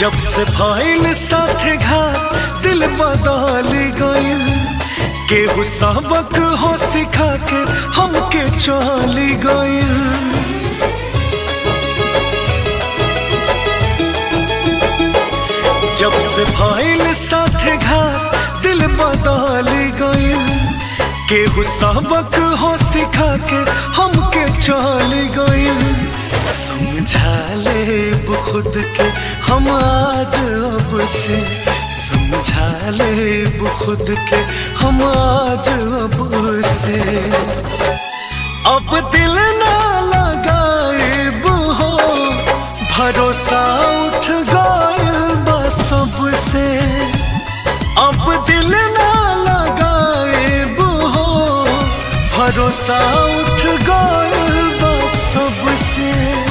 जब से भइल साथे घात दिल बदल गइल केहू सबक हो सिखा के हमके चली गइल जब से भइल साथे घात दिल बदल गइल केहू सबक हो सिखा के हमके चली गइल समझा ले खुद के हम आज अब से समझा ले खुद के हम आज अब से अब दिल ना लगाएब हो भरोसा उठ गइल बा सबसे अब दिल ना लगाएब हो भरोसा उठ गइल बा सबसे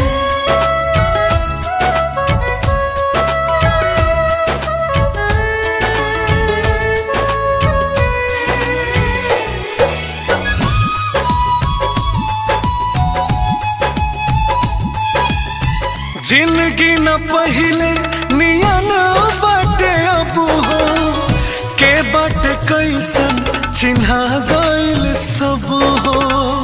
जिंदगी न पहिले नियन बाटे अब हो के बाटे कैसन चिन्हा गइल सब हो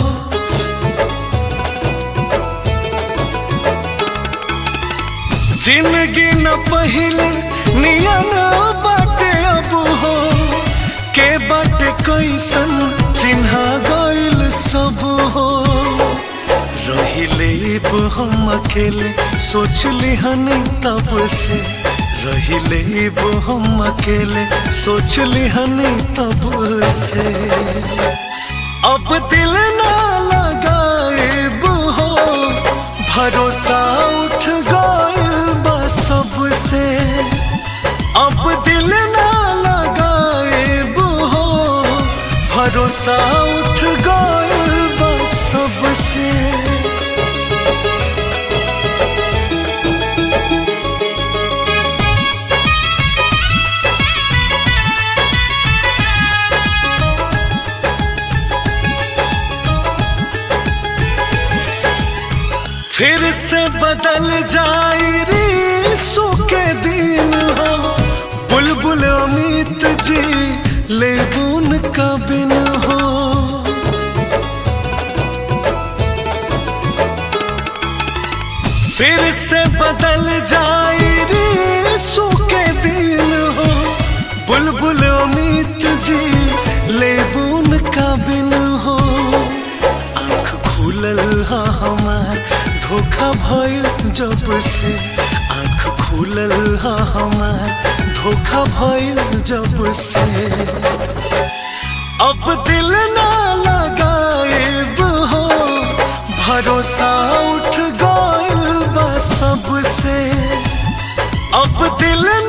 जिंदगी न पहिले नियन बाटे अब हो के बाटे कैसन चिन्हा गइल सब हो रहिले हम अकेले सोच लिहन तब से रहिले हम अकेले सोच लिहन तब से अब दिल ना लगाएब हो भरोसा उठ गइल बा सबसे अब दिल ना लगाएब हो भरोसा उठ गइल बा सबसे फिर से बदल जाई रे सुके दिन हो बुलबुल अमित जी लेबुन का बिन हो फिर से बदल जाई रे सुके दिन हो बुलबुल अमित जी लेबुन का बिन हो आँख खुलल हा हमार धोखा भइल जब से आँख खुलल हा हमार धोखा भइल जब से अब दिल ना लगाएब हो भरोसा उठ गइल बा सबसे अब दिल